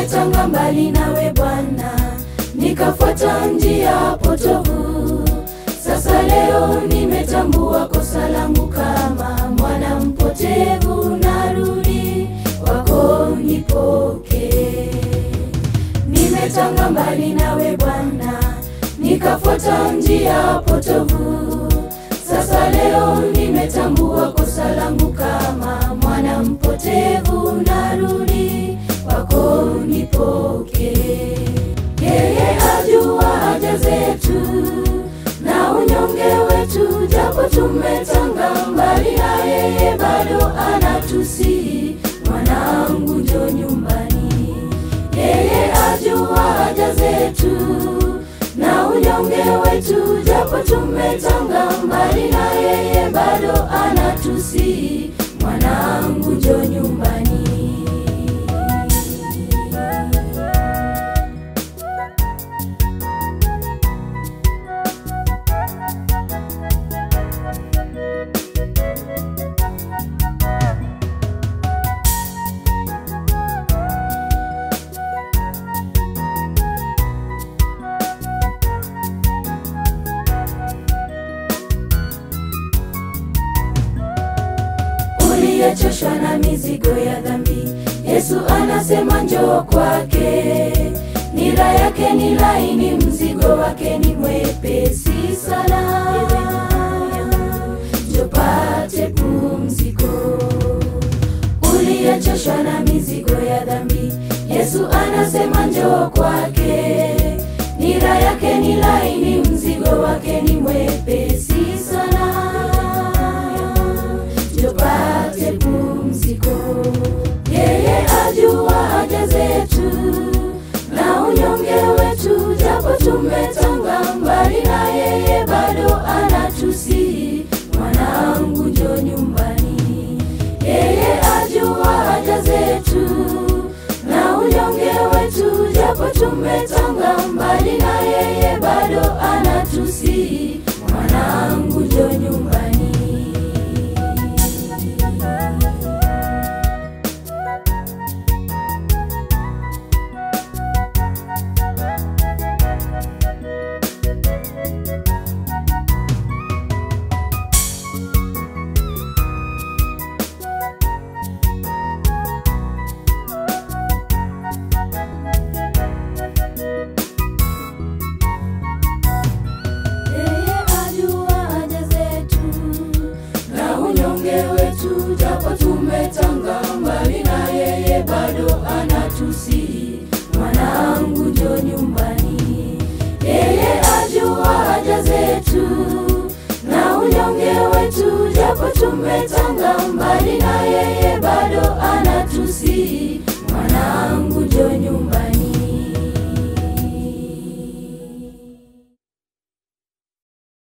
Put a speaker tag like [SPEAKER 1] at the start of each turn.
[SPEAKER 1] nimetanga mbali nawe Bwana, nikafuata njia potovu. Sasa leo nimetambua kosa langu, kama mwana mpotevu, narudi kwako nipokee. Nimetanga mbali nawe Bwana, nikafuata njia potovu. Sasa leo nimetambua kosa langu, kama mwana mpotevu, narudi kwako nipokee. Yeye ajua haja zetu na unyonge wetu, japo tumetanga mbali na yeye, bado anatusihi, mwanangu, njo nyumbani. Yeye ajua haja zetu na unyonge wetu, japo tumetanga mbali na yeye, bado anatusihi, mwanangu, njo nyumbani. uliyechoshwa na mizigo ya dhambi, Yesu anasema njoo kwake. Nira yake ni laini, mzigo wake ni mwepesi sana. Njoo pate pumziko. Uliyechoshwa na mizigo